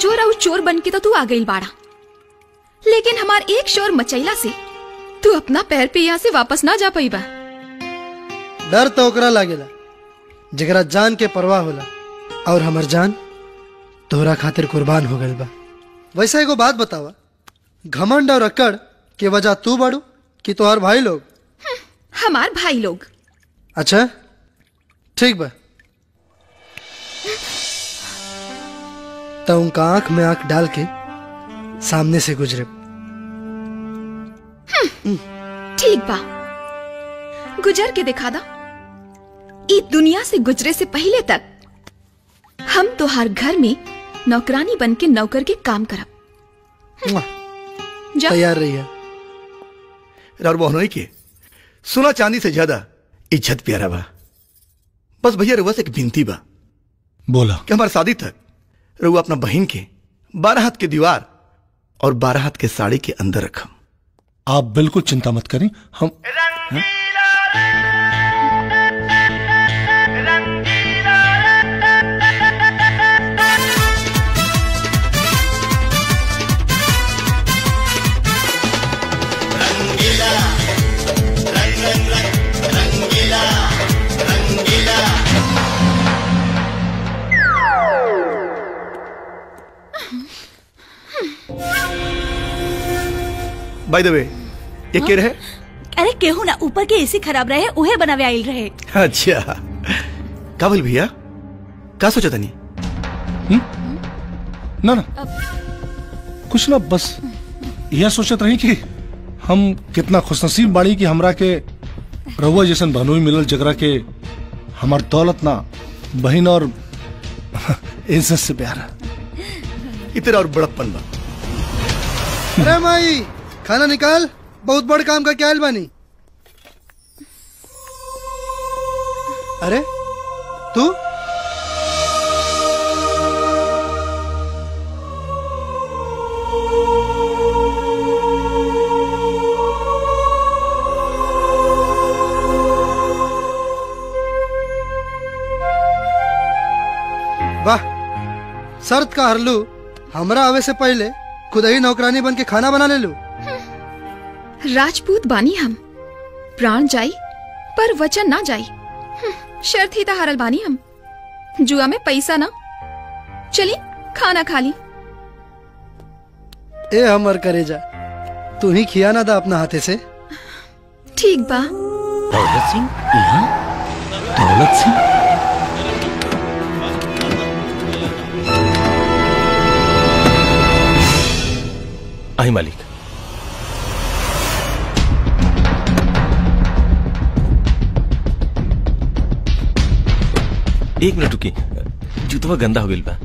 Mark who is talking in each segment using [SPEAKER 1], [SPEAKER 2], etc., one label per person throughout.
[SPEAKER 1] चोर और चोर बन के तो तू आ गई बाड़ा लेकिन हमार एक शोर मचैला से तू अपना पैर पे यहाँ से वापस ना जा पाई बा
[SPEAKER 2] डर तो ओकरा लागेला जगरा जान के परवाह होला और हमर जान तोहरा खातिर कुर्बान हो गइल बा वैसे एगो बात बतावा घमंड और अकड़ के वजह तू बाड़ू कि तोहर भाई लोग
[SPEAKER 1] हमार भाई लोग
[SPEAKER 2] अच्छा ठीक बा तो उनका आंख में आंख डाल के सामने से गुजरे
[SPEAKER 1] ठीक बा गुजर के दिखा दा ई दुनिया से गुजरे से पहले तक हम तोहार घर में नौकरानी बन के नौकर के काम करब
[SPEAKER 2] मुआ,
[SPEAKER 1] जा
[SPEAKER 2] तैयार रहिए
[SPEAKER 3] और बहनोई के सोना चांदी से ज्यादा इज्जत प्यारा बा बस भैया रुआ से एक विनती बा
[SPEAKER 4] बोला
[SPEAKER 3] कि हमारे शादी तक रुआ अपना बहन के बारह हाथ के दीवार और बारह हाथ के साड़ी के अंदर रखम
[SPEAKER 4] आप बिल्कुल चिंता मत करें हम
[SPEAKER 3] बाय द वे ये के रहे
[SPEAKER 5] अरे केहू ना ऊपर के एसी खराब रहे उहे बनावे आइल रहे
[SPEAKER 3] अच्छा का बोल भैया का सोचा तनी
[SPEAKER 4] ना ना कुछ ना बस यह सोचत रही कि हम कितना खुशनसीब बाड़ी कि हमरा के रहुआ जैसन बहनोई मिलल जगरा के हमार दौलत ना बहन और इज्जत से प्यार
[SPEAKER 3] इतना और बड़प्पन बा
[SPEAKER 2] अरे माई खाना निकाल बहुत बड़ काम का क्या बानी अरे तू वाह शर्त का हरलू हमरा आवे से पहले खुद ही नौकरानी बन के खाना बना ले लू
[SPEAKER 1] राजपूत बानी हम प्राण जाई पर वचन ना जाई हम्म, शर्त ही तो हारल बानी हम जुआ में पैसा ना चली खाना खा ली
[SPEAKER 2] ए हमर करेजा तू ही खिया ना दा अपना हाथे से
[SPEAKER 1] ठीक बा
[SPEAKER 6] दौलत सिंह यहाँ दौलत सिंह
[SPEAKER 7] आई मालिक एक मिनट रुकी जूतवा गंदा हो गइल बा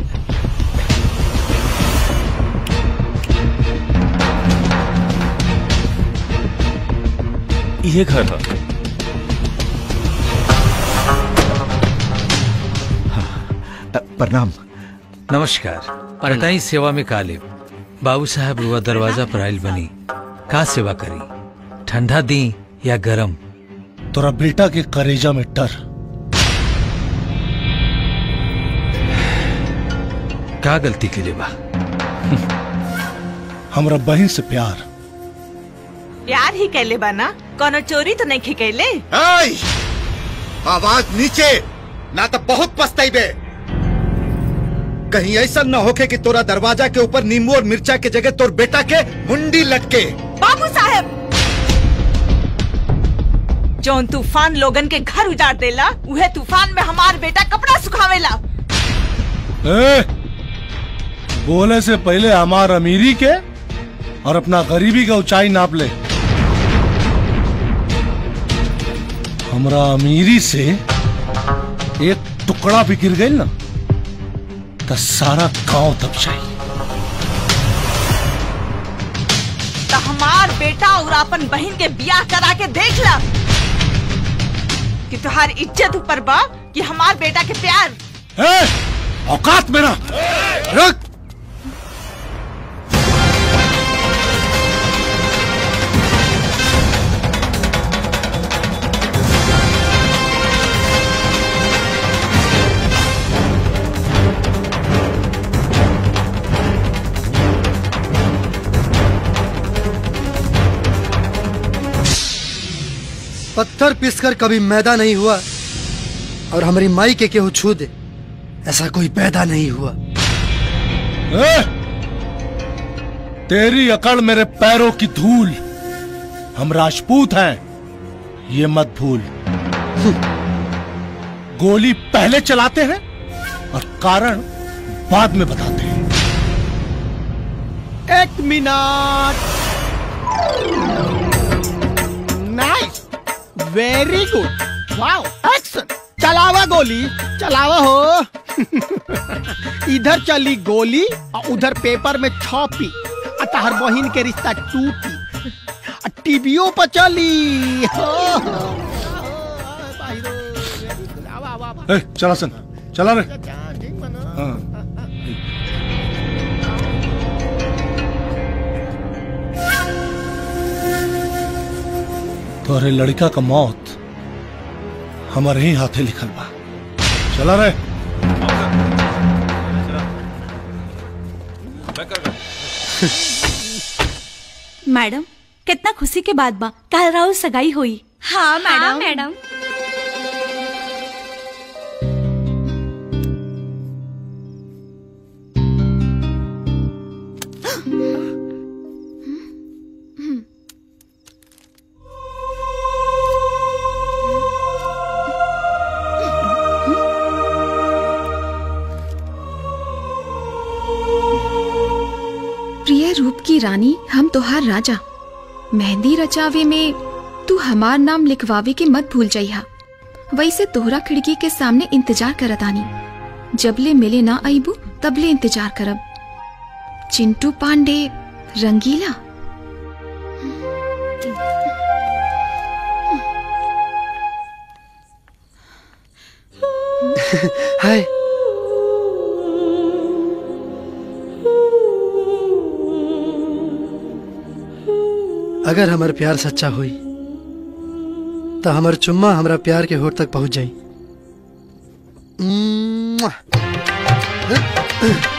[SPEAKER 7] ये घर है
[SPEAKER 8] प्रणाम
[SPEAKER 9] नमस्कार परताई सेवा में कालिब बाबू साहब रुआ दरवाजा पर आयल बनी का सेवा करी ठंडा दी या गरम
[SPEAKER 4] तोरा बेटा के करेजा में डर
[SPEAKER 9] का गलती के लिए बा
[SPEAKER 4] हमरा बहन से प्यार
[SPEAKER 10] प्यार ही कैले बाना कोनो चोरी तो नहीं कैले
[SPEAKER 8] ऐ! आवाज नीचे ना तो बहुत पछताइबे कहीं ऐसा न होके कि तोरा दरवाजा के ऊपर नींबू और मिर्चा के जगह तोर बेटा के मुंडी लटके
[SPEAKER 10] बाबू साहब जौन तूफान लोगन के घर उजाड़ देला उहे तूफान में हमार बेटा कपड़ा सुखावेला
[SPEAKER 4] ए, बोले से पहले हमार अमीरी के और अपना गरीबी का ऊंचाई नाप ले हमरा अमीरी से एक टुकड़ा भी गिर गई ना तो सारा गांव दब जाई
[SPEAKER 10] तो हमार बेटा और अपन बहन के बियाह करा के देख ला कि तुहार इज्जत ऊपर बा कि हमार बेटा के प्यार
[SPEAKER 4] ए, औकात मेरा रुक
[SPEAKER 2] पत्थर पीसकर कभी मैदा नहीं हुआ और हमारी माई के केहू छू दे ऐसा कोई पैदा नहीं हुआ
[SPEAKER 4] ए! तेरी अकड़ मेरे पैरों की धूल हम राजपूत हैं ये मत भूल गोली पहले चलाते हैं और कारण बाद में बताते हैं
[SPEAKER 11] एक minute nice very good wow action चलावा गोली चलावा हो इधर चली गोली और उधर पेपर में छपी आ तहर बहिन के रिश्ता टूटी आ टीवीओ पर चली हो, हो।
[SPEAKER 4] ए, चला सन चला रे हाँ तोहरे लड़का का मौत हमारे ही हाथे लिखल बा चला रे
[SPEAKER 5] मैडम कितना खुशी के बाद बा कल राहुल सगाई हुई
[SPEAKER 1] हाँ मैडम
[SPEAKER 5] मैडम
[SPEAKER 1] प्रिय रूप की रानी हम तोहार राजा मेहंदी रचावे में तू हमार नाम लिखवावे के मत भूल जइहा वैसे तोहरा खिड़की के सामने इंतजार करत आनी जबले मिले ना आईबू तबले इंतजार करब चिंटू पांडे रंगीला
[SPEAKER 2] हाय अगर हमार प्यार सच्चा हुई तो हमार चुम्मा हमरा प्यार के होठ तक पहुंच जाई